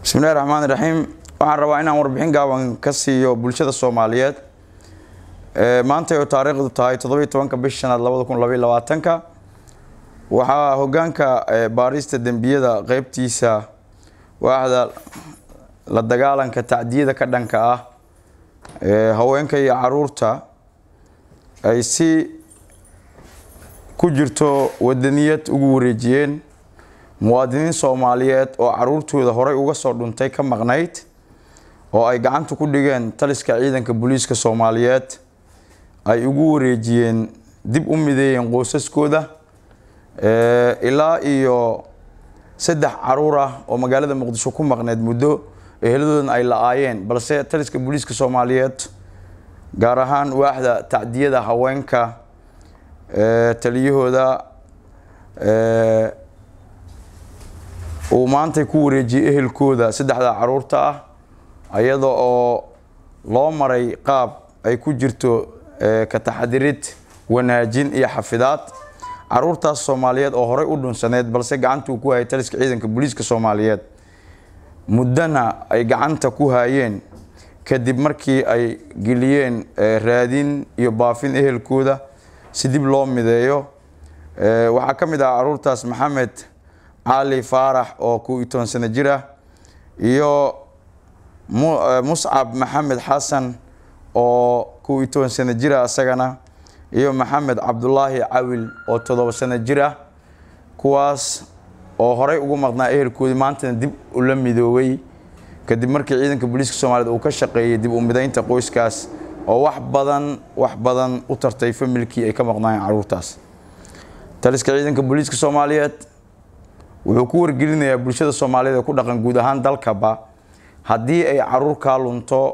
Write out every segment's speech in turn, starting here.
bismillahi raxmaan iraxiim waxaan rabaa inaan warbixin gaaban ka siiyo bulshada soomaaliyeed maanta oo taariikhdu tahay toddobiyo tobanka bish shanaad labada kun labaiyo labaatanka waxaa hogaanka baarista dembiyada qeybtiisa waaxda la dagaalanka tacdiyada ka dhanka ah haweenka iyo caruurta ay si ku jirto wadaniyad ugu wareejiyeen muwaadiniin soomaaliyeed oo caruurtooda horey uga soo dhuntay ka maqnayd oo ay gacanta ku dhigeen taliska ciidanka booliiska soomaaliyeed ay ugu wareejiyeen dib u mideeyeen qoysaskooda ilaa iyo saddex caruur ah oo magaalada muqdisho ku maqneyd muddo eheladoodan ay la-aayeen balse taliska booliiska soomaaliyeed gaar ahaan waaxda tacdiyada haweenka taliyahooda uu maantay ku wareejiyey ehelkooda saddexda caruurta ah iyada oo loo maray qaab ay ku jirto ka taxadirid wanaajin iyo xafidaad caruurtaas soomaaliyeed oo horey u dhunsaneyd balse gacantuu ku hayay taliska ciidanka booliiska soomaaliyeed muddana ay gacanta ku hayeen kadib markii ay geliyeen raadin iyo baafin ehelkooda si dib loo mideeyo waxaa ka mid ah caruurtaas maxamed cali faarax oo kow iyo toban sano jir ah iyo muscab maxamed xasan oo kow iyo toban sano jir ah isagana iyo maxamed cabdulaahi cawil oo toddoba sano jir ah kuwaas oo horey ugu maqnaa ehelkoodii maantana dib ula midoobay kadib markii ciidanka booliiska soomaaliyeed uu ka shaqeeyey dib u mideynta qoyskaas oo wax badan wax badan u tartay familkii ay ka maqnaayeen caruurtaas taliska ciidanka booliiska soomaaliyeed wuxuu ku wargelinayaa bulshada soomaaliyeed ee ku dhaqan guud ahaan dalkaba haddii ay caruur kaa lunto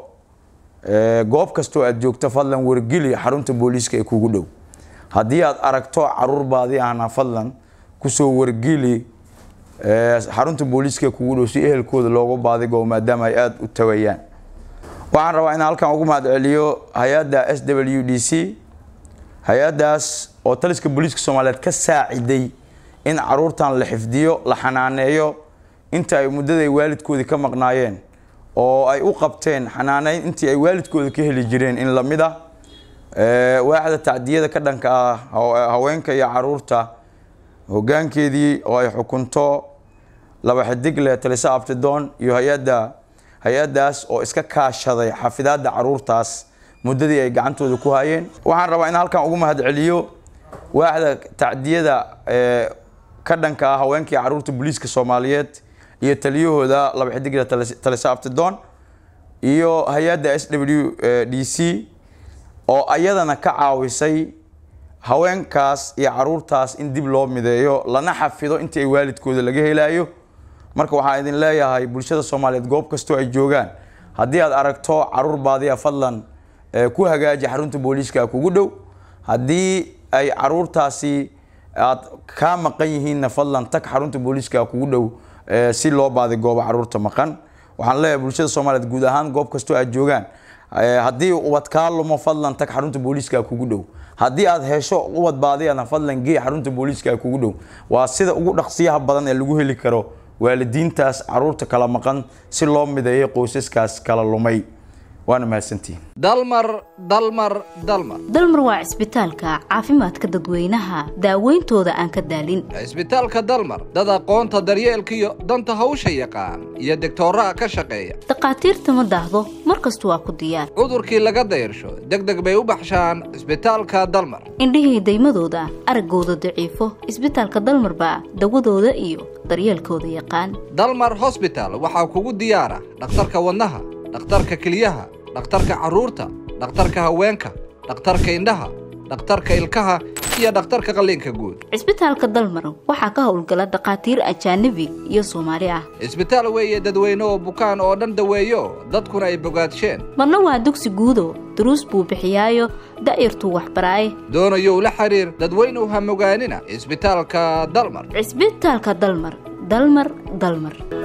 goob kastoo aad joogto fadlan wargeli xarunta booliiska ee kugu dhow haddii aad aragto caruur baadi ahna fadlan kusoo wargeli xarunta booliiska ee kugu dhow si ehelkooda loogu baadigo maadaama ay aada u tawayaan waxaan rabaa inaan halkan ugu mahadceliyo hay-adda s w d c hay-addaas oo taliska booliiska soomaaliyeed ka saaciday in caruurtan la xifdiyo la xanaaneeyo inta ay muddaday waalidkoodii ka maqnaayeen oo ay u qabteen xanaaneyn intii ay waalidkooda ka heli jireen in lamid ah waaxda tacdiyada ka dhanka ah haweenka iyo caruurta hogaankeedii oo ay xukunto laba xidigle talisa abtidoon iyo hay-adda hay-addaas oo iska kaashaday xafidaadda caruurtaas muddadii ay gacantooda ku hayeen waxaan rabaa in halkan ugu mahadceliyo waaxda tacdiyada ka dhanka ah haweenkii caruurta booliiska soomaaliyeed iyo taliyahooda laba xidigle talisa abtidoon iyo hay-adda s w d c oo ayadana ka caawisay haweenkaas iyo caruurtaas in dib loo mideeyo lana xafido intii ay waalidkooda laga helayo marka waxaan idin leeyahay bulshada soomaaliyeed goob kastoo ay joogaan haddii aad aragto caruur baadiya fadlan ku hagaaji xarunta booliiska kugu dhow haddii ay caruurtaasi aad kaa maqan yihiinna fadlan tag xarunta booliiska kugu dhow si loo baadigoobo caruurta maqan waxaan leeyahay bulshada soomaaliyeed guud ahaan goob kastoo aad joogaan haddii ubad kaa lumo fadlan tag xarunta booliiska kugu dhow haddii aad hesho ubad baadiyana fadlan gee xarunta booliiska kugu dhow waa sida ugu dhaqsiyaha badan ee lagu heli karo waalidiintaas caruurta kala maqan si loo mideeyo qoysaskaas kala lumay waana mahadsantihin dalmar dalmar dalmar dalmar waa cisbitaalka caafimaadka dadweynaha daaweyntooda aan ka daalin cisbitaalka dalmar dad aqoonta daryeelkiyo danta hawsha yaqaan iyo degtooraha ka shaqeeya dhakhaatiirta ma daahdo mar kasta waa ku diyaar cudurkii laga dayrsho deg deg bay u baxshaan cisbitaalka dalmar indhihii daymadooda araggooda daciifo cisbitaalka dalmar baa dawadooda iyo daryeelkooda yaqaan dalmar hosbital waxaa kugu diyaara dhakhtarka wadnaha dhakhtarka keliyaha dhakhtarka carruurta dhakhtarka haweenka dhakhtarka indhaha dhakhtarka ilkaha iyo dhakhtarka qalliinka guud cisbitaalka dalmar waxaa ka howlgala dhakhaatiir ajaanabi iyo soomaali ah cisbitaal weeye dadweyne oo bukaan oo dhan daweeyo dadkuna ay bogaadsheen marna waa dugsi guudo duruus buu bixiyaayo da'yartuu waxbaraaye doonayow la xiriir dadweynuw ha mogaanina cisbitaalka dalmar cisbitaalka dalmar dalmar dalmar